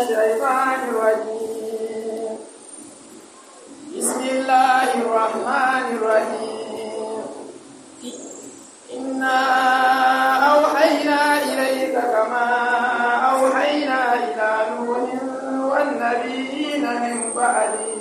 الشيطان الرجيم بسم الله الرحمن الرحيم إنا أوحينا إليك كما أوحينا إلى نوح والنبيين من بعده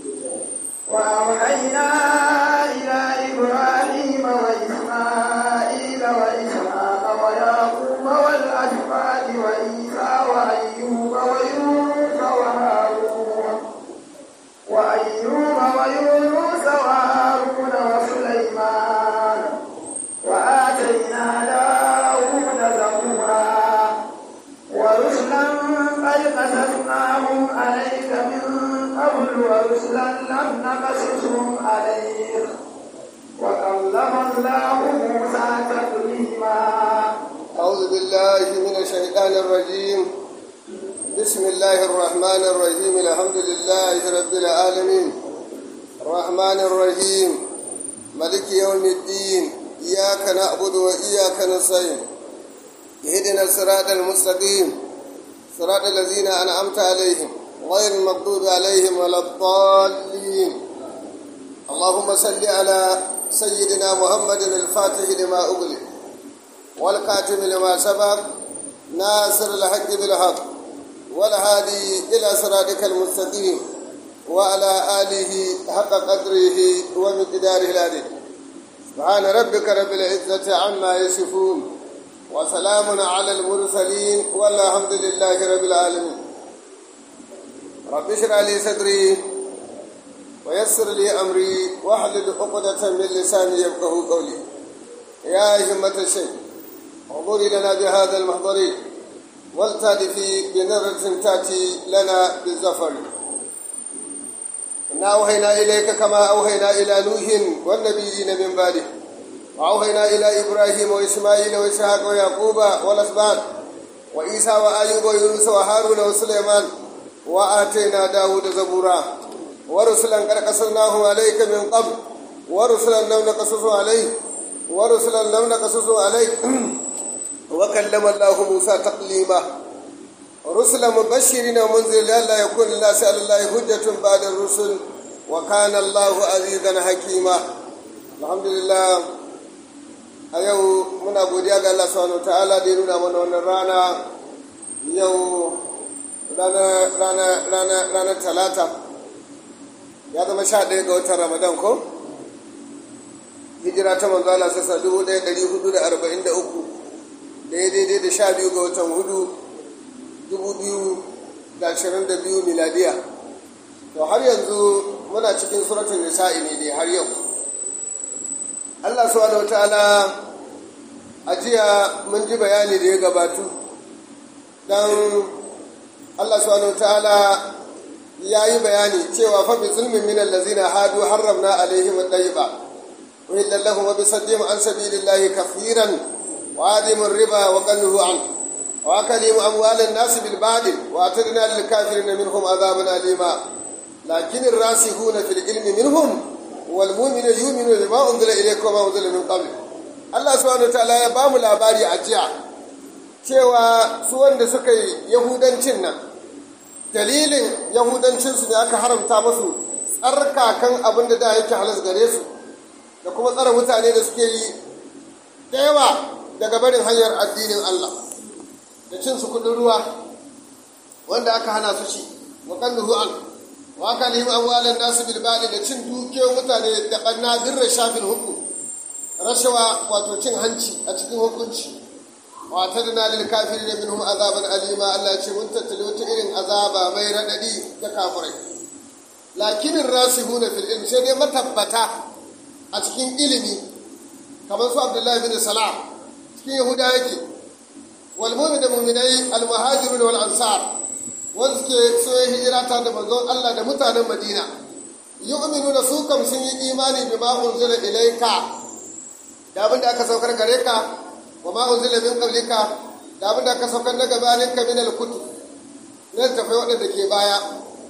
وأوحينا إلى إبراهيم وإسماعيل وإسحاق ويعقوب والأسباط وعيسى وأيوب ويونس وهارون وأيوب ويونس وهارون وسليمان وآتينا داود زبورا ورسلا قد قصصناهم عليك من قبل ورسلا لم نقصصهم عليك وكلم الله موسى تكليما أعوذ بالله من الشيطان الرجيم بسم الله الرحمن الرحيم الحمد لله رب العالمين الرحمن الرحيم ملك يوم الدين إياك نعبد وإياك نستعين اهدنا الصراط المستقيم صراط الذين أنعمت عليهم غير المغضوب عليهم ولا الضالين اللهم صل على سيدنا محمد الفاتح لما أغلق والكاتب لما سبق ناصر الحق بالحق والهادي إلى صراطك المستقيم وعلى آله حق قدره ومقداره العظيم سبحان ربك رب العزة عما يصفون وسلام على المرسلين والحمد لله رب العالمين رب اشرح لي صدري ويسر لي أمري واحلل عقدة من لساني يفقه قولي يا همة الشيخ انظري لنا بهذا المحضر والتالفي بنظرة تأتي لنا بالزفر إنا أوهينا إليك كما أوهينا إلى نوح والنبيين من بعده وأوهينا إلى إبراهيم وإسماعيل وإسحاق ويعقوب والأسباط وعيسى وأيوب ويونس وهارون وسليمان وآتينا داود زبورا ورسلا قد قصصناهم عليك من قبل ورسلا لم نقصصه عليك ورسلا لم نقصصه عليك وكلم الله موسى تقليما رسلا مبشرين ومنذرين لئلا يكون الناس على الله حجة بعد الرسل وكان الله عزيزا حكيما الحمد لله a yau muna godiya ga Allah subhanahu ta'ala da ya nuna mana wannan rana yau ranar talata ya zama sha ɗaya ga watan ramadan ko hijira ta manzo Allah sassa dubu ɗaya ɗari hudu da arba'in da uku da ya daidai da sha biyu ga watan hudu dubu biyu da ashirin da biyu miladiya to har yanzu muna cikin suratun nisa'i ne dai har yau Allah subhanahu wataala a jiya mun ji bayani da ya gabatu dan Allah subhanahu wataala ya yi bayani cewa fa bi zulmin min allazina hadu harramna alaihim at-tayyiba wa illa lahum wa bi saddihim an sabilillahi kathiran wa adim riba wa qannuhu an wa akalimu amwal an-nas bil batil wa atadna lil kafirin minhum adhaban alima lakin ar-rasikhuna fil ilmi minhum والمؤمن يؤمن بما أنزل إليك وما أنزل من قبل Allah subhanahu wataala ya ba mu labari a jiya cewa su wanda suka yi yahudancin nan dalilin yahudancinsu ne aka haramta musu tsarkakan abin da da yake halas gare su da kuma tsara mutane da suke yi da yawa daga barin hanyar addinin Allah da cin su kudin ruwa wanda aka hana su ci wa kalluhu an wa kalihim amwalan nasu bil da cin dukiyoyin mutane da banna birra shafin hukum rashawa wato cin hanci a cikin hukunci wa tadna lil kafirin minhum azaban alima Allah ya ce mun tattali wata irin azaba mai radadi ga kafirai lakinin rasihuna fil ilm sai dai matabbata a cikin ilimi kamar su Abdullahi bin Salam cikin Yahuda yake wal mu'min da mu'minai al muhajirun wal ansar wanda suke so hijira ta da manzon Allah da mutanen Madina yu'minuna su kam sun yi imani bima unzila ilayka da abin da aka saukar gare ka wa ma unzila min qablika da abin da aka saukar na gabanin ka min al-kutub ne tafai waɗanda ke baya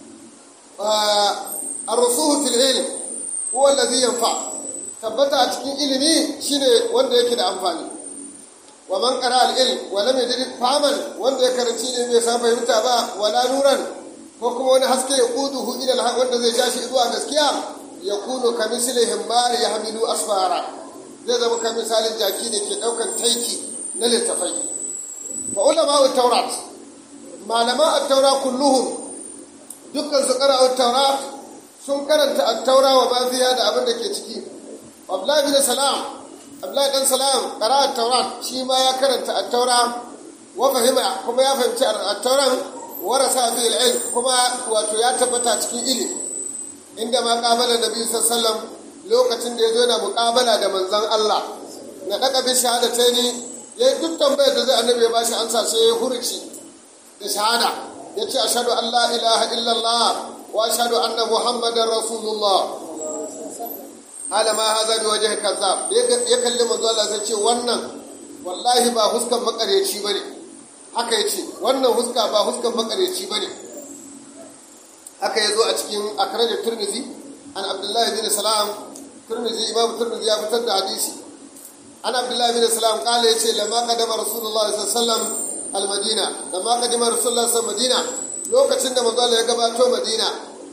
ar-rusuhu fil ilm huwa alladhi yanfa tabbata a cikin ilimi shine wanda yake da amfani wa man qara al-ilm wa lam yajid faman wanda ya karanci ne bai san fahimta ba wala nuran ko kuma wani haske ya kuduhu ila al wanda zai ja shi zuwa gaskiya ya kunu ka misli himmar ya hamilu asfara zai zama ka misalin jaki da ke daukan taiki na littafai fa ulama taurat malama at-taura kulluhum dukkan su qara at-taura sun karanta at-taura wa ma fiha da abin da ke ciki abdullahi bin salam abdullahi dan salam qara at-taurat shi ma ya karanta at-taura wa fahima kuma ya fahimci at-tauran warasa fi al-ilm kuma wato ya tabbata cikin ilimi inda ma qabala nabi sallallahu lokacin da yazo yana muqabala da manzon Allah na daga bi shahadataini yayi duk tambayar da zai annabi ya bashi ansa sai ya hurci da shahada yace ashhadu an la ilaha illallah wa ashhadu anna muhammadar rasulullah hala ma haza bi wajhi kazzab ya kalli manzo Allah sai ce wannan wallahi ba huskan makareci bane haka yace wannan huska ba huskan makareci bane haka yazo a cikin akraj turmizi an abdullahi bin salam turmizi imam turmizi ya fitar da hadisi an abdullahi bin salam kala yace lamma qadama rasulullahi sallallahu alaihi wasallam al-madina lamma qadama rasulullahi sallallahu alaihi madina lokacin da manzo Allah ya gabato madina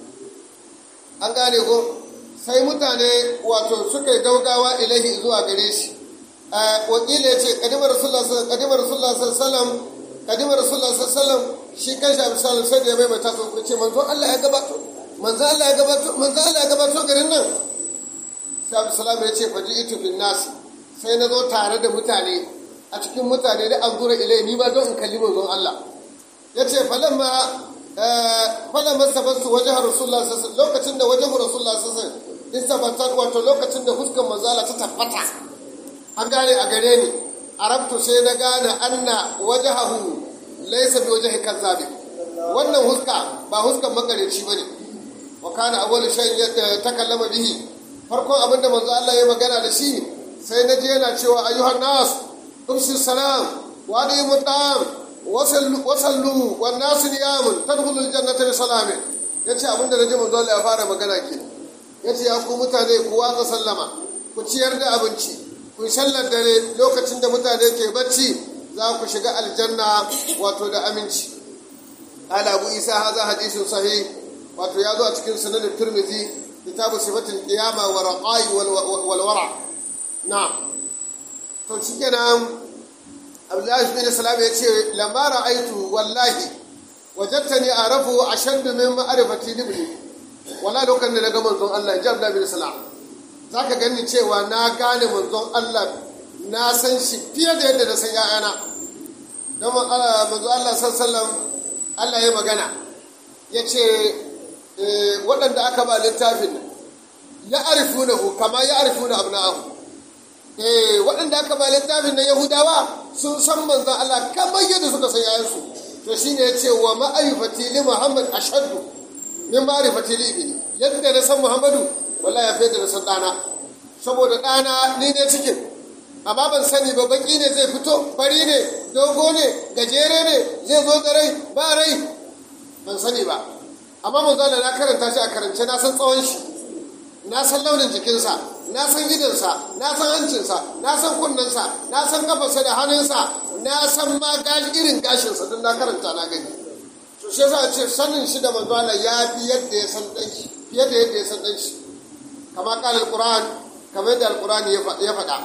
an gane ko sai mutane wato suka yi daugawa ilahi zuwa gare shi wakila ya ce kadimar rasulullah sallam kadimar rasulullah sallam shi kan shi abu sallam sai da ya maimaita su ku ce manzo Allah ya gabato manzo Allah ya gabato manzo Allah ya gabato garin nan sai abu sallam ya ce faji itu bin nasi sai na zo tare da mutane a cikin mutane da an zura ilai ni ba don in kalli manzon Allah ya ce falamma falamma sabantu wajen rasulullah sallam lokacin da wajen rasulullah sallam in tabbatar wato lokacin da huskan manzala ta tabbata an gane a gare ni arabtu sai na gane anna wajahahu laysa bi wajhi kazzabi wannan huska ba huskan makareci bane wa kana awwalu shay'in takallama bihi farkon abinda manzo Allah ya magana da shi sai na je yana cewa ayyuhan nas umsi salam wa alayhi mutam wasallu wasallu wan nas niyamun tadkhulul jannata bi salamin yace abinda naji manzo Allah ya fara magana kenan ya ce ya ku mutane ku watsa sallama ku ciyar da abinci ku sallar dare lokacin da mutane ke bacci za ku shiga aljanna wato da aminci ala abu isa haza hadisun sahih wato ya zo a cikin sunanin turmizi kitabu sifatul qiyama wa raqai wal wara na to shikenan abdullahi bin salam ya ce lamma ra'aitu wallahi wajadtani arafu ashaddu min ma'rifati libni wala lokacin da na ga manzon Allah ji Abdullahi bin Salam za ka gani cewa na gane manzon Allah na san shi fiye da yadda na san ‘ya'yana don manzon Allah sallam Allah ya magana ya ce waɗanda aka ba littafin ya arifu na hu kama ya arifu na abu na'ahu waɗanda aka ba littafin na yahudawa sun san manzon Allah kamar yadda suka san ‘ya'yansu to shine ya ce wa ma'arifati li muhammad ashaddu min ma'rifati li ibni yadda na san Muhammadu wallahi ya fi da na san ɗana saboda ɗana ni ne cikin amma ban sani ba baki ne zai fito fari ne dogo ne gajere ne zai zo da rai ba rai ban sani ba amma mun zana na karanta shi a karance na san tsawon shi na san launin jikinsa na san gidansa na san hancinsa na san kunnensa na san kafarsa da hannunsa na san ma irin gashinsa don na karanta na gani to shi yasa ce sanin shi da manzo Allah ya fi yadda ya san dan shi fiye da yadda ya san dan shi kama qala alquran kama yadda alqurani ya faɗa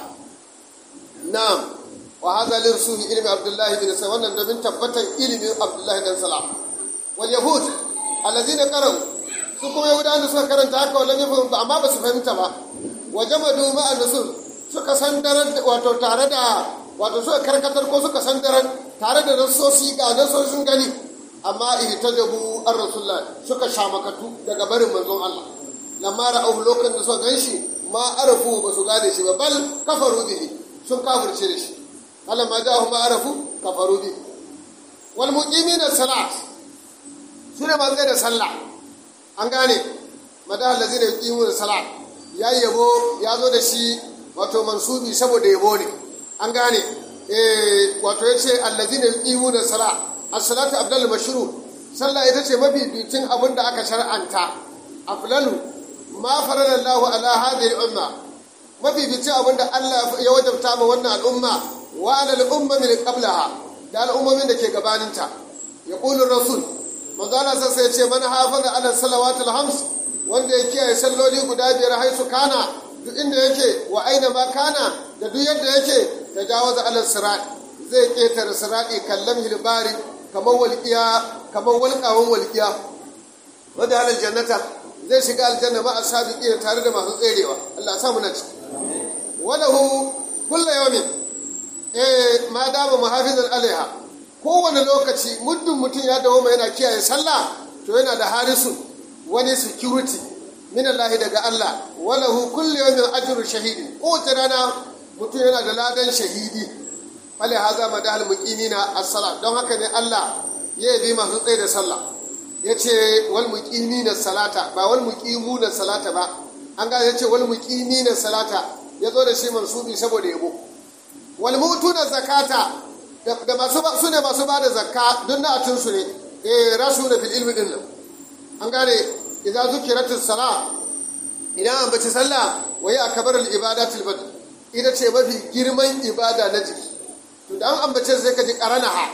na'am wa hadha lirsuhi ilmi abdullah bin sa wannan domin tabbatar ilimin abdullah dan salam wal yahud alladhina qaru su kuma yahudawa da suka karanta haka wallan ya fahimta amma ba su fahimta ba wa jamadu ma'a nusul suka sandarar wato tare da wato suka karkatar ko suka sandarar tare da nasosi ga nasoshin gani amma ihtajabu ar rasulullah suka shamakatu daga barin manzon Allah lamma ra'ahu lokacin da suka ganshi ma arafu ba su gane shi ba bal kafaru bihi sun kafirce da shi Allah ma ja'ahu ma arafu kafaru bihi wal muqimina salat sune ma da sallah an gane madah allazina yuqimuna salat ya yabo ya zo da shi wato mansubi saboda yabo ne an gane eh wato yace allazina yuqimuna salat as-salatu afdalu mashru sallah ita ce mafificin abin da aka shar'anta afdalu ma farada Allahu ala hadhihi al-umma mafificin abin da Allah ya wajabta ma wannan al'umma wa ala al-ummami qablaha da al'ummomin da ke gabaninta ya qulu rasul manzo Allah sai ya ce man hafaza ala salawatul hams wanda ya kiyaye salloli guda biyar haisu kana duk inda yake wa aina ma kana da duk yadda yake tajawaza ala sirat zai ketare sirati kallam hilbari kamar walqiya kamar walqawan walqiya wanda halal jannata zai shiga aljanna ma asabiqi tare da masu tserewa Allah ya sa mu na ciki walahu kullu yawmin eh ma dama muhafizan alaiha kowane lokaci muddin mutum ya dawo mai yana kiyaye sallah to yana da harisun wani security min Allah daga Allah walahu kullu yawmin ajru shahidi kowace rana mutum yana da ladan shahidi fale haza madal muqimina as-salat don haka ne Allah ya bi masu tsaye da sallah yace wal muqimina salata ba wal muqimuna salata ba an ga yace wal muqimina salata yazo da shi mansubi saboda yabo wal mutuna zakata da masu ba su ne masu ba da zakka don na atun su ne eh rasu da fil ilmi din nan an gane idan zukiratus sala idan an bace sallah wa ya akbar al ibadatul bad ita ce mafi girman ibada na jiki to dan an bace sai ka ji qaranaha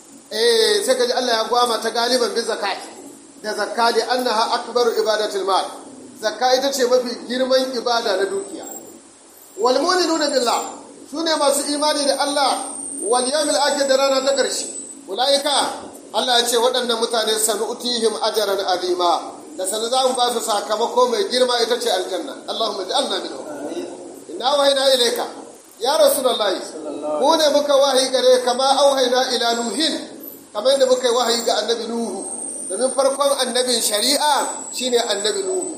eh sai ka ji Allah ya gwama ta galiban bi zakat da zakka da annaha akbaru ibadatul mal zakka ita ce mafi girman ibada na dukiya wal mu'minuna billah sune masu imani da Allah wal yawmil akhir da rana ta ƙarshe ulaika Allah ya ce waɗannan mutane sanu'tihim ajran azima da sanu za mu ba su sakamako mai girma ita ce aljanna Allahumma ja'alna minhum inna wahayna ilayka ya rasulullahi mu ne muka wahayi gare kama auhayna ila nuhin kamar yadda muka yi wahayi ga annabi nuhu domin farkon annabin shari'a shine annabi nuhu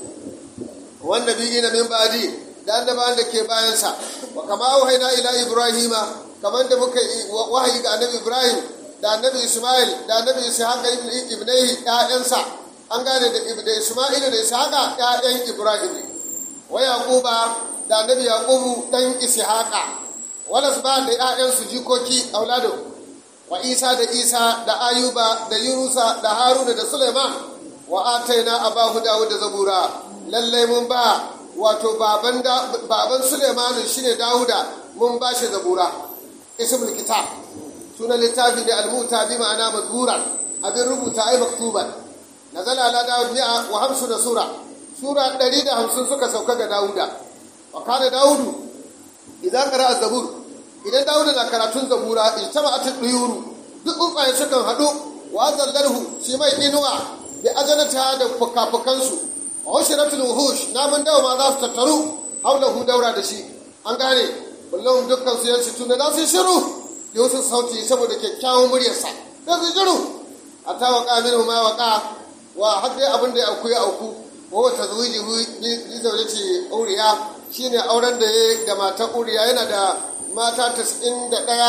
wan nabiyina min ba'di da annabawan da ke bayansa wa kama auhayna ila ibrahima kamar da muka yi wahayi ga annabi ibrahim da annabi ismail da annabi ishaq ibn ibnai ƴaƴansa an gane da da ismail da ishaq ƴaƴan ibrahim ne wa yaquba da annabi yaqubu dan ishaqa wala ba da ƴaƴan su jikoki auladu wa isa da isa da ayuba da yunusa da haruna da suleiman wa ataina abahu dawud da zabura lallai mun ba wato baban baban suleiman shine dawuda mun ba shi zabura ismul kitab sunan littafi ne almuta bi ma'ana mazkuran abin rubuta ai maktuban nazala ala dawud mi'a wa hamsu da sura sura 150 suka sauka ga dawuda wa kana dawudu idan qara'a zabur idan dawuda na karatun zabura ijtama'at ad-duyuru duk tsuntsaye sukan hadu wa zallalhu shi mai inuwa bi ajanata da fukafukansu wa ushratul wuhush namun dawa ma za su tattaru haulahu daura da shi an gane kullum dukkan su yansu tunda za su shiru da wasu sauti saboda kyakkyawan muryarsa da su shiru a ta waka min ma waka wa har dai abin da ya auku ya auku wa wata zuwiji bi zaune ce uriya shine auren da ya da matan uriya yana da mata tas'in da ɗaya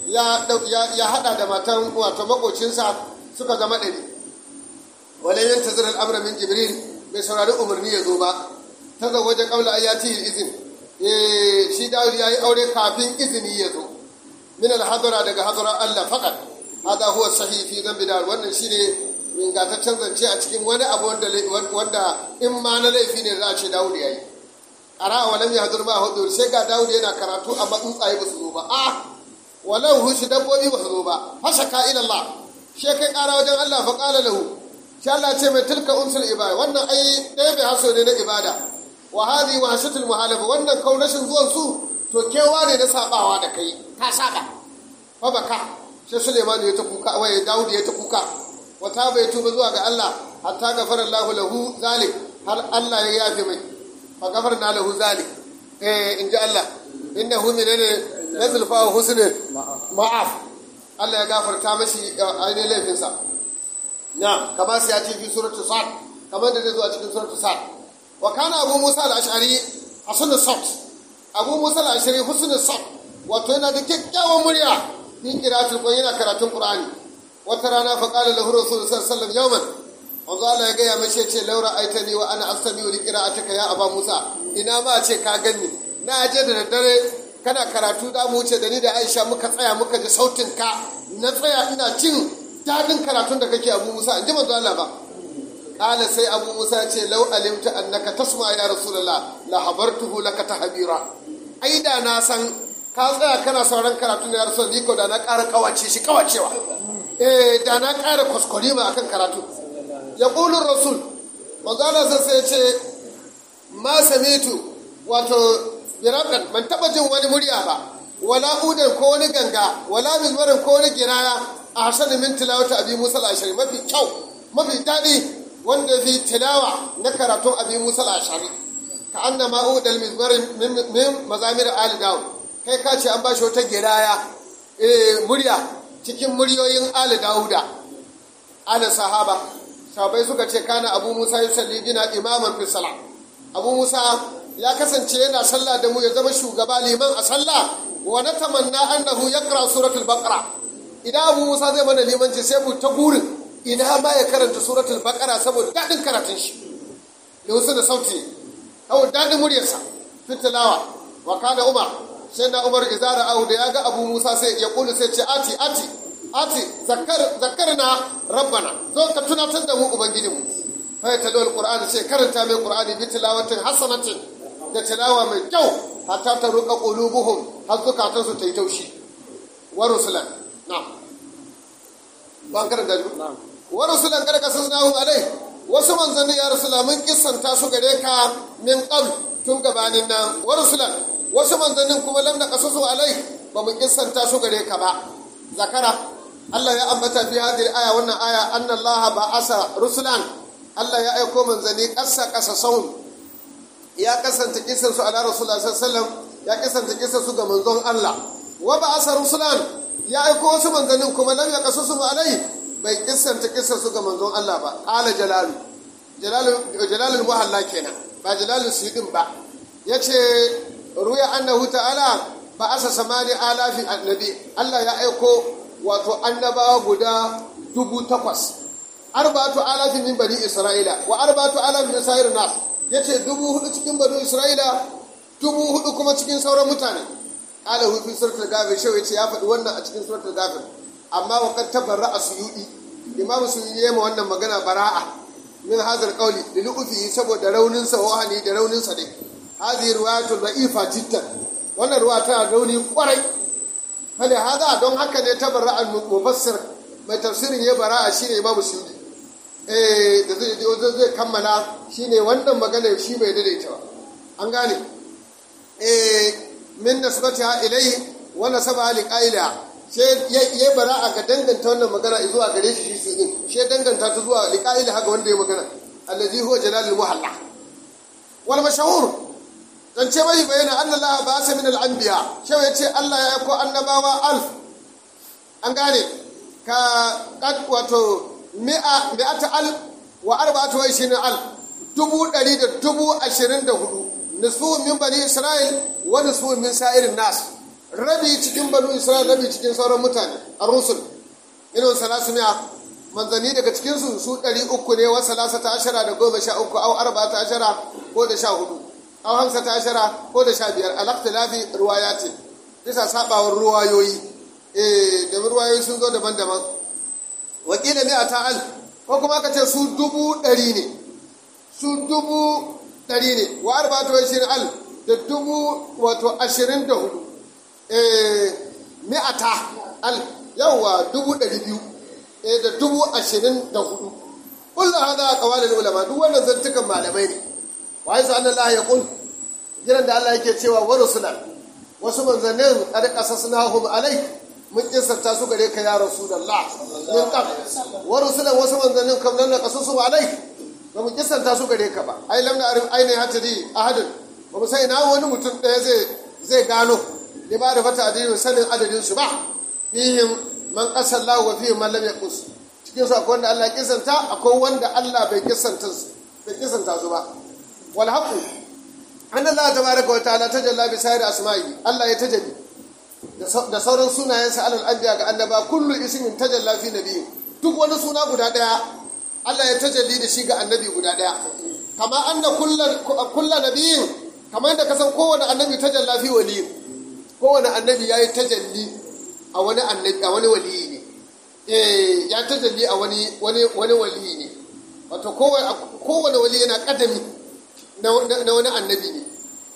ya haɗa da matan wato makocinsa suka zama ɗari wale yin tazir al'amura min jibril bai saurari umarni ya zo ba ta zawaje ƙaula ayati izin shi dawud ya yi aure kafin izini ya zo min alhadara daga hadarar Allah faqat hada huwa sahih fi dhanbi dar wannan shine ingataccen zance a cikin wani abu wanda wanda in ma na laifi ne za a ce dawud yayi qara wa lam yahdur ma hudur sai ga dawud yana karatu amma tsuntsaye ba su zo ba ah walau hushi dabbobi ba su zo ba fasaka ila Allah shi kai kara wajen Allah fa qala lahu sha Allah ce mai tilka unsul ibada wannan ai ɗaya bai haso ne na ibada wa hadi wa hashatul muhalaba wannan kaunashin zuwan su to kewa ne na sabawa da kai ka saba fa baka sai Suleiman ya ta kuka waye Dawud ya ta kuka wata bai tuba zuwa ga Allah hatta gafara Allah lahu zalik har Allah ya yafe mai fa gafarna lahu zalik eh inji Allah innahu minane nazil fa husnul ma'af Allah ya gafarta mashi ainihin laifinsa na kama sai ya ce fi suratul sad kamar da zai zo a cikin suratul sad wa kana abu musa al-ash'ari hasan as abu musa al-ash'ari husn as wato yana da kyakkyawan murya fi qira'atul qur'ani yana karatun qur'ani wata rana fa qala lahu rasul sallallahu alaihi wasallam yawman wanzu Allah ya gaya mashi ce laura aitani wa ana astami li qira'atika ya aba musa ina ma ce ka ganni na je da daddare kana karatu da mu wuce da ni da Aisha muka tsaya muka ji sautin ka na tsaya ina cin dadin karatun da kake Abu Musa in ji manzo Allah ba kala sai Abu Musa ya ce lau alimta annaka tasma ya rasulullah la habartuhu laka tahbira ai da na san ka tsaya kana sauran karatu na yarsa ni ko da na ƙara kawace shi kawacewa eh da na ƙara kwaskwarima akan karatu ya ƙulun rasul manzala sai ya ce ma samitu wato birakan ban taba jin wani murya ba wala udan ko wani ganga wala mizmarin ko wani giraya a hasanin min tilawata abi musa al-ashari mafi kyau mafi daɗi wanda fi tilawa na karatun abi musa al-ashari ka anna ma udal mizmarin min mazamir ali dawud kai ka ce an bashi wata giraya eh murya cikin muryoyin ali dawuda ala sahaba sahabai suka ce kana abu musa yusalli bina imaman fi salat abu musa ya kasance yana sallah da mu ya zama shugaba liman a sallah wa na tamanna annahu yaqra suratul baqara idan abu musa zai mana limanci sai mu ta burin ina ma ya karanta suratul baqara saboda dadin karatun shi da wasu da sauti saboda dadin muryarsa fitilawa wa kana umar sai na umar izara ahu da ya ga abu musa sai ya kulu sai ce ati ati ati zakar zakarna rabbana zo ka tunatar da mu ubangijinmu fa ta dole qur'ani sai karanta mai qur'ani bi tilawatin hasanatin da tilawa mai kyau hatta ta ruka qulubuhum har zukatan su ta yi taushi wa rusulan na'am ban karanta ji wa rusulan kada kasasnahu alai wasu manzanni ya rusula mun kissanta su gare ka min qabl tun gabanin nan wa rusulan wasu manzannin kuma lam na kasasu alai ba mu kissanta su gare ka ba zakara Allah ya ambata fi hadhihi aya wannan aya anna Allah ba'asa rusulan Allah ya aiko manzanni ƙasa ƙasa sahun ya kasanta kisan su ala rasulullah sallallahu ya kasanta kisan su ga manzon Allah wa ba asa rusulan ya aiko wasu manzannin kuma lam yaqasu su alai bai kisanta kisan su ga manzon Allah ba qala jalalu jalalu jalalul muhalla kenan ba jalalul sidin ba yace ruya annahu ta'ala ba asa samani alafi annabi Allah ya aiko wato annabawa guda dubu takwas arba'atu alafin min bani isra'ila wa arba'atu alafin min sa'ir nas yace dubu hudu cikin bani isra'ila dubu hudu kuma cikin sauran mutane qala hu fi suratul ghafir shi yace ya faɗi wannan a cikin suratul ghafir amma wa qad tabarra suyudi imamu suyudi yayi wannan magana bara'a min hadhal qawli li lu'fi saboda raunin sa wahani da raunin sa dai hadhihi riwayatu da'ifa jiddan wannan ruwa tana rauni kwarai hali hada don haka ne tabarra al-mufassir mai tafsirin ya bara'a shine imamu suyudi eh da zai zai kammala shine wannan magana shi bai daidaita ba an gane eh min nasbatiha ilayhi wa nasaba li qaila sai ya bara'a ga danganta wannan magana zuwa gare shi shi din sai danganta ta zuwa li qaila haka wanda ya magana allazi huwa jalalul muhalla wal mashhur dan ce bai bayyana anna Allah ba sa min al anbiya sai ya ce Allah ya aiko annabawa alf an gane ka kad wato mi'a mi'ata al wa arba'atu wa ishirin al dubu ɗari da dubu ashirin da hudu nisfu min bani isra'il wa nisfu min sa'irin nas rabi cikin bani isra'il rabi cikin sauran mutane a rusul irin salasu mi'a manzanni daga cikin su su ɗari uku ne wa salasa ta ashara da goma sha uku au arba ta ashara ko da sha hudu au hamsa ta ashara ko da sha biyar alaktilafi ruwayati bisa sabawar ruwayoyi eh da ruwayoyi sun zo daban-daban wakila ne a ta'al ko kuma ka ce su dubu ɗari ne su dubu ɗari ne wa arba'atu ashirin al da dubu wato ashirin da hudu mi'ata al yawwa dubu ɗari biyu da dubu ashirin da hudu kullu hada qawalul ulama duk wannan zantukan malamai ne wa yasa Allah ya kun jiran da Allah yake cewa wa rusulan wasu manzannin qad qasasnahum alayk mun kisanta su gare ka ya rasulullah min qab wa rusulan wasu manzannin kam nan qasusu alayk ba mu kisanta su gare ka ba ai lam na arif aini hatadi ahadin ba mu sai na wani mutum ɗaya zai zai gano ne ba da fata adadin sanin adadin su ba fihim man qasallahu wa fihim man lam yaqus cikin su akwai wanda Allah ya kisanta akwai wanda Allah bai kisanta su bai kisanta su ba wal haqu an Allah tabaraka wa ta'ala tajalla bi sayri asma'i Allah ya tajalli da sauran sunayensa alal anbiya ga annaba kullu ismin tajalla fi nabiyyi duk wani suna guda daya Allah ya tajalli da shi ga annabi guda daya kama anna kullu nabiyyin kamar yadda kasan kowane annabi tajalla fi waliyin kowane annabi yayi tajalli a wani annabi a wani waliyi ne eh ya tajalli a wani wani wani waliyi ne wato kowane kowane wali yana kadami na wani annabi ne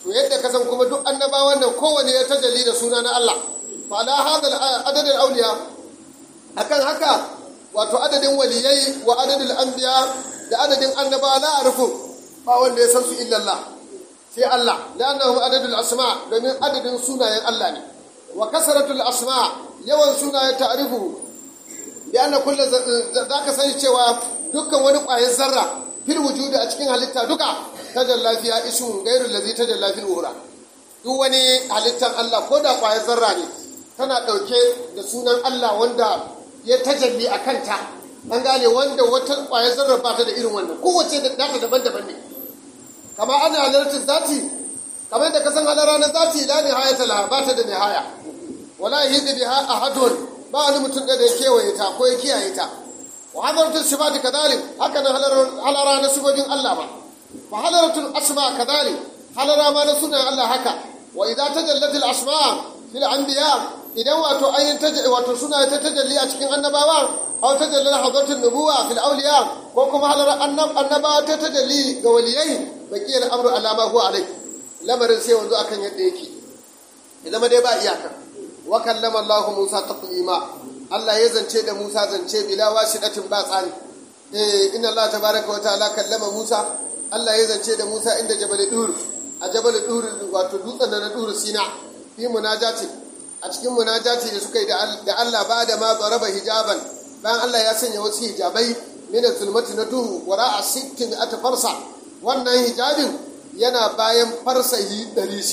to yadda ka san kuma duk annabawan nan kowane ya tajalli da suna na Allah fa ala hadal adadin auliya akan haka wato adadin waliyai wa adadin anbiya da adadin annaba la arifu ba wanda ya san su illa Allah sai Allah la'annahu adadul asma domin adadin sunayen Allah ne wa kasratul asma yawan sunayen ta'rifu bi anna kullu zaka sani cewa dukkan wani ƙwayar zarra fil wujudi a cikin halitta duka tajalla fiya ismun ghairul ladzi tajalla fil ura duk wani halittar Allah ko da ƙwayar zarra ne tana ɗauke da sunan Allah wanda ya tajalli a kanta an gane wanda wata ƙwayar zarra ba ta da irin wannan kowace da ta daban-daban ne kama ana halartar zati kamar da kasan halara na zati la nihayata la ba ta da nihaya wala yahidi biha ahadun ba wani mutum da ya kewaye ta ko ya kiyaye ta wa hadaratu sifati kadhalik haka nan halara na sifofin Allah ba fa hadaratul asma kadhalik halara ma na sunan Allah haka wa idza tajallat al asma fil anbiya idan wato ayin wato suna ta tajalli a cikin annabawa aw tajallal hadratul nubuwa fil awliya ko kuma halar annabawa ta tajalli ga waliyai bakiyar amru alama huwa alai lamarin sai wanzu akan yadda yake ya zama dai ba iyaka wa kallama Allah Musa taklima Allah ya zance da Musa zance bila wasidatin ba tsani eh inna Allah tabaraka wa ta'ala kallama Musa Allah ya zance da Musa inda Jabal Dur a Jabal Dur wato dutsen na Dur Sina fi munajati a cikin munajati da suka yi da Allah ba da ma zaraba hijaban bayan Allah ya sanya wasu hijabai min zulmati na duhu wara a sittin ata farsa wannan hijabin yana bayan farsahi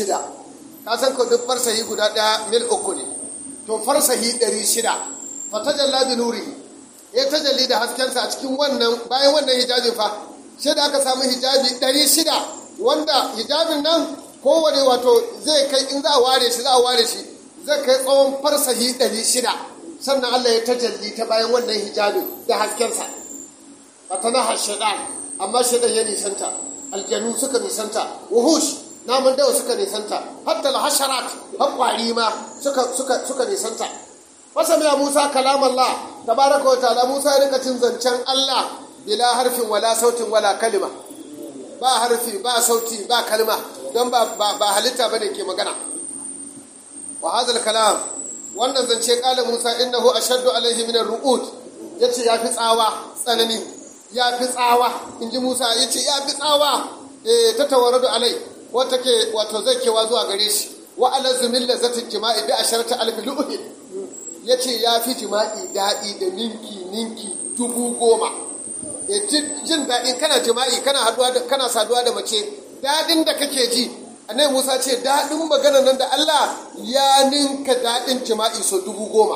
600 ka san ko duk farsahi guda ɗaya mil uku ne to farsahi 600 fa tajalla bi nurihi ya tajalli da haskensa a cikin wannan bayan wannan hijabin fa sai da aka samu hijabi 600 wanda hijabin nan kowane wato zai kai in za a ware shi za a ware shi zai kai tsawon farsahi 600 sannan Allah ya tajalli ta bayan wannan hijabin da haskensa fatanaha shaitan amma shaitan ya nisanta aljanu suka nisanta wuhush namun dawa suka nisanta hatta alhasharat har kwari ma suka suka suka nisanta fasa mai Musa kalam Allah tabaraka wa ta'ala Musa ya rika cin zancen Allah bila harfin wala sautin wala kalima ba harfi ba sauti ba kalma don ba ba halitta bane ke magana wa hadha kalam wannan zance kala Musa innahu ashaddu alaihi min ar-ru'ud yace yafi tsawa tsanani yafi tsawa inji Musa yace yafi tsawa eh ta tawaradu alai wata ke wato zai kewa zuwa gare shi wa ala zumil lazati jima'i bi asharati alf lu'ud yace yafi jima'i dadi da ninki ninki dubu goma e jin daɗin kana jima'i kana haduwa da kana saduwa da mace daɗin da kake ji annabi Musa ce daɗin magana nan da Allah ya ninka daɗin jima'i so dubu goma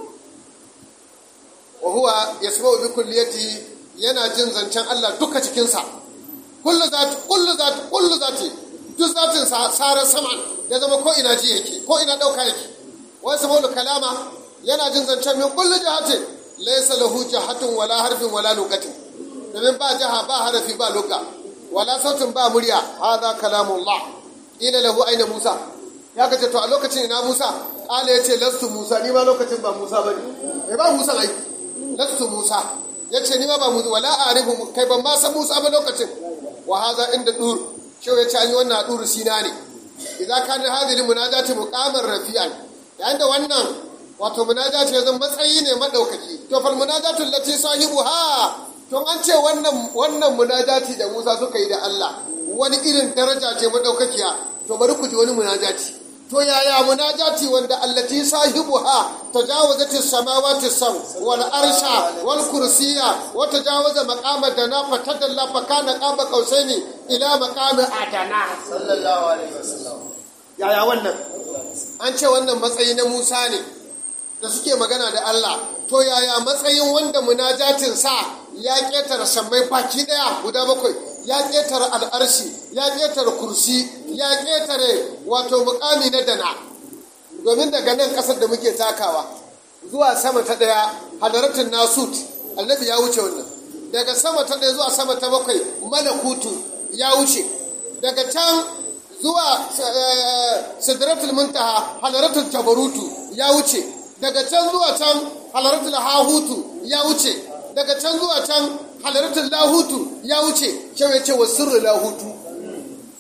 wa huwa yasma'u bi kulliyati yana jin zancen Allah duka cikinsa kullu zati kullu zati kullu zati duk zatin sa sara sama ya zama ko ina ji yake ko ina dauka yake wa yasma'u kalama yana jin zancen min kullu jahatin laysa lahu jahatun wala harfin wala lugatin domin ba jaha ba harafi ba lugga wala sautin ba murya hadha kalamullah ila lahu aina Musa ya kace to a lokacin ina Musa kala yace lastu Musa ni ma lokacin ba Musa bane eh ba Musa ai lastu Musa yace ni ma ba Musa wala arifu kai ban ma san Musa ba lokacin wa hadha inda dur shi yace an yi wannan dur sina ne idan kana hadhihi munajati muqamar rafi'an yayin da wannan wato munajati ya zama matsayi ne madaukaki to fal munajatu allati sahibuha to an ce wannan wannan munajati da Musa suka yi da Allah wani irin daraja ce madaukakiya to bari ku ji wani munajati to yaya munajati wanda allati sahibuha tajawazati samawati sam wal arsha wal kursiya wa tajawaza maqama dana fa tadalla fa kana qaba qausaini ila maqami adana sallallahu alaihi wasallam yaya wannan an ce wannan matsayi na Musa ne da suke magana da Allah to yaya matsayin wanda munajatin sa ya ketara sammai baki daya guda bakwai ya ƙetare al'arshi ya ƙetare kursi ya ƙetare wato mukami na dana domin daga nan ƙasar da muke takawa zuwa sama ta ɗaya hadaratun nasut annabi ya wuce wannan daga sama ta ɗaya zuwa sama ta bakwai malakutu ya wuce daga can zuwa sidratul muntaha hadaratul jabarutu ya wuce daga can zuwa can hadaratul hahutu ya wuce daga can zuwa can halaratul lahutu ya wuce kyau ya ce wa sirri lahutu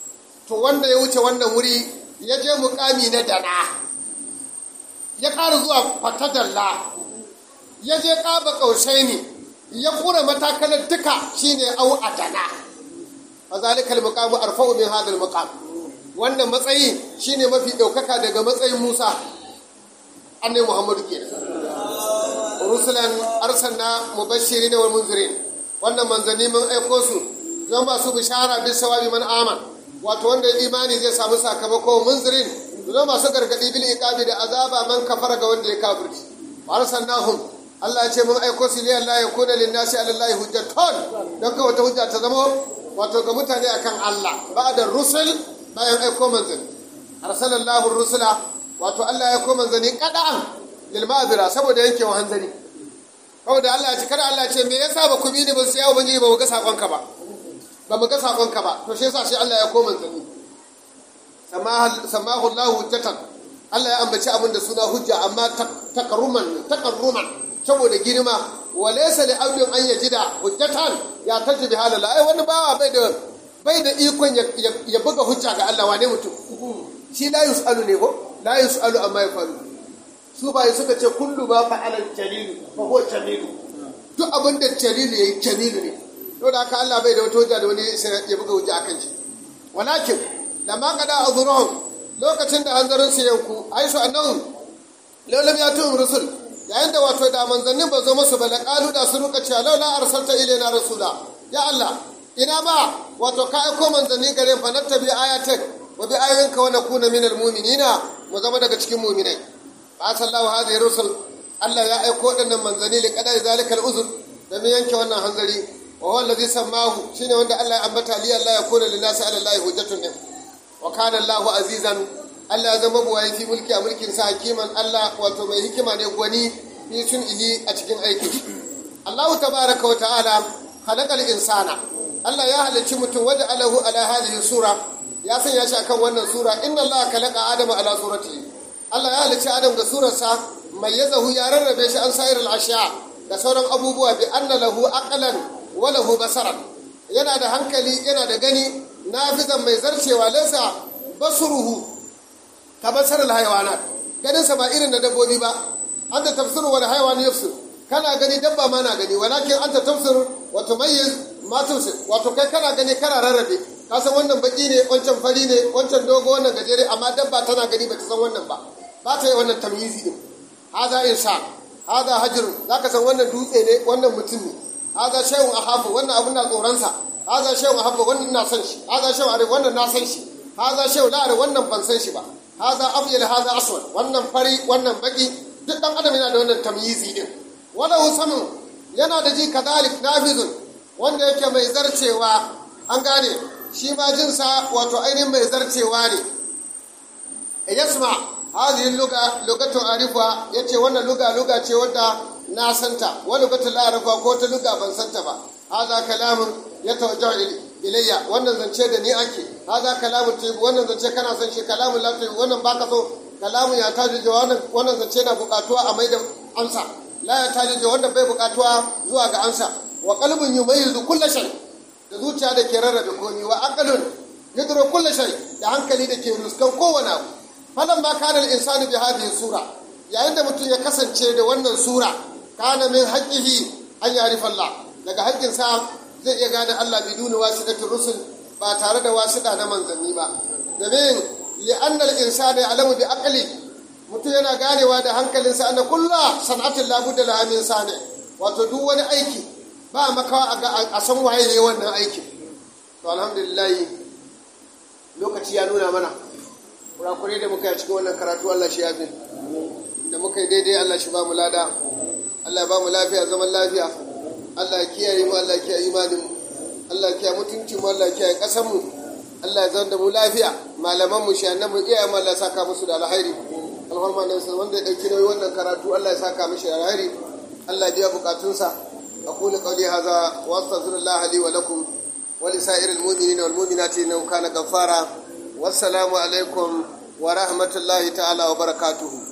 to wanda ya wuce wannan wuri ya je mukami na dana ya ƙara zuwa fatadalla ya je ƙaba ƙaushe ne ya kura matakalar duka shine au a dana a zalikal muqamu arfa'u min hadal muqam wannan matsayi shine mafi ɗaukaka daga matsayin musa annai muhammadu kenan rusulan arsalna mubashirin wal munzirin wannan manzanni mun aiko su zan ba su bishara bis sawabi man aman wato wanda imani zai samu sakamako munzirin zan masu gargadi bil iqabi da azaba man kafara ga wanda ya kafirci arsalnahum Allah ya ce mun aiko su liyan la yakuna lin nasi ala Allah hujjatun dan ka wata hujja ta zama wato ga mutane akan Allah ba'da rusul bayan aiko manzanni arsalallahu rusula wato Allah ya aiko manzanni kada'an lilmabira saboda yankewa hanzari saboda Allah ya ce kada Allah ya ce me yasa ba ku bi ni ba sai ya ubangiji ba mu ga sakonka ba ba mu ga sakonka ba to shi yasa shi Allah ya koma zani samahu Allah hujjatan Allah ya ambaci abin da suna hujja amma takarruman takarruman saboda girma wa laysa li abdin an yajida hujjatan ya taji bi halala ai wani bawa bai da bai da ikon ya buga hujja ga Allah wane mutum shi la yusalu ne ko la yusalu amma yafalu su bai suka ce kullu ba fa'alan jalilu fa huwa jalilu duk abin da jalilu yayi jalilu ne to da haka Allah bai da wata hujja da wani sai ya buga hujja akan shi walakin lamma qada azruhum lokacin da hanzarin su yanku aisu annahum laulam ya tu'um rusul yayin da wato da manzannin ba zo musu ba laqalu da su ruka cewa laula arsalta ilaina rasula ya Allah ina ba wato ka aiko manzanni gare fa nattabi ayatak wa bi ayyinka wa nakuna minal mu'minina mu zama daga cikin mu'minai ba sallahu hadhihi rusul Allah ya aiko waɗannan manzanni li qada zalika al-uzr da mu yanke wannan hanzari wa huwa allazi sammahu shine wanda Allah ya ambata li Allah ya kuna lin nasi ala Allah hujjatun din wa kana Allahu azizan Allah ya zama buwaye fi mulki a mulkin sa hakiman Allah wato mai hikima ne gwani fi sun'ihi a cikin aikin Allah tabaraka wa ta'ala khalaqal insana Allah ya halicci mutum waje alahu ala hadhihi sura ya sanya shi akan wannan sura inna Allah khalaqa adama ala suratihi Allah ya halicci Adam da surarsa mai ya zahu ya rarrabe shi an sayar al'ashiya da sauran abubuwa bi anna lahu aqlan wa lahu basaran yana da hankali yana da gani nafizan mai zarcewa laysa basruhu ka basar alhayawanat ganin sa ba irin da dabbobi ba anta tafsiru wal hayawan yafsir kana gani dabba ma na gani walakin anta tafsir wa tumayyiz ma tusir wato kai kana gani kana rarrabe ka san wannan baki ne wancan fari ne wancan dogo wannan gajere amma dabba tana gani bata san wannan ba ba ta yi wannan tamyizi din haza insa haza hajrun zaka san wannan dutse ne wannan mutum ne haza shay'un ahabu wannan abun na tsoron sa haza shay'un ahabu wannan na san shi haza shay'un arif wannan na san shi haza shay'un la wannan ban san shi ba haza abyal haza aswad wannan fari wannan baki duk dan adam yana da wannan tamyizi din wala husamu yana da ji kadalik nafizun wanda yake mai zarcewa an gane shi ma jinsa wato ainihin mai zarcewa ne yasma hadhihi luga lugatu arifa yace wannan luga luga ce wadda na santa wa lugatu la arifa ko ta luga ban santa ba hadha kalamun yatawajjahu ilayya wannan zance da ni ake hadha kalamun tayyib wannan zance kana son shi kalamun la tayyib wannan baka so kalamun ya taji wannan wannan zance na bukatuwa a maida amsa la ya taji wannan bai bukatuwa zuwa ga amsa wa qalbun yumayyizu kullu shay da zuciya da ke rarrabe komi wa aqalun yadru kullu shay da hankali da ke ruskan kowane abu falan ma kana al-insanu bi hadhihi sura yayin da mutum ya kasance da wannan sura kana min haqqihi an ya'rifa Allah daga haƙƙin sa zai iya gane Allah biduni wasidatir rusul ba tare da wasida na manzanni ba domin li'anna al-insana ya'lamu bi aqli mutum yana ganewa da hankalinsa anna kullu san'atin la budda laha min sani wato duk wani aiki ba makawa a san waye ne wannan aikin to alhamdulillah lokaci ya nuna mana kurakurai da muka yi cikin wannan karatu Allah shi yafi da muka yi daidai Allah shi ba mu lada Allah ya ba mu lafiya zaman lafiya Allah ya kiyaye mu Allah ya kiyaye imanin mu Allah ya kiyaye mutunci mu Allah ya kiyaye kasar mu Allah ya zama da mu lafiya malaman mu shi annabi iyayen mu Allah ya saka musu da alheri alhamma nan sai wanda ya dauki nauyi wannan karatu Allah ya saka mishi da alheri Allah ya biya bukatunsa aqulu qawli hadha wa astaghfirullah li wa lakum wa li sa'iril mu'minina wal mu'minati innahu kana ghaffara wassalamu alaikum wa rahmatullahi ta'ala wa barakatuhu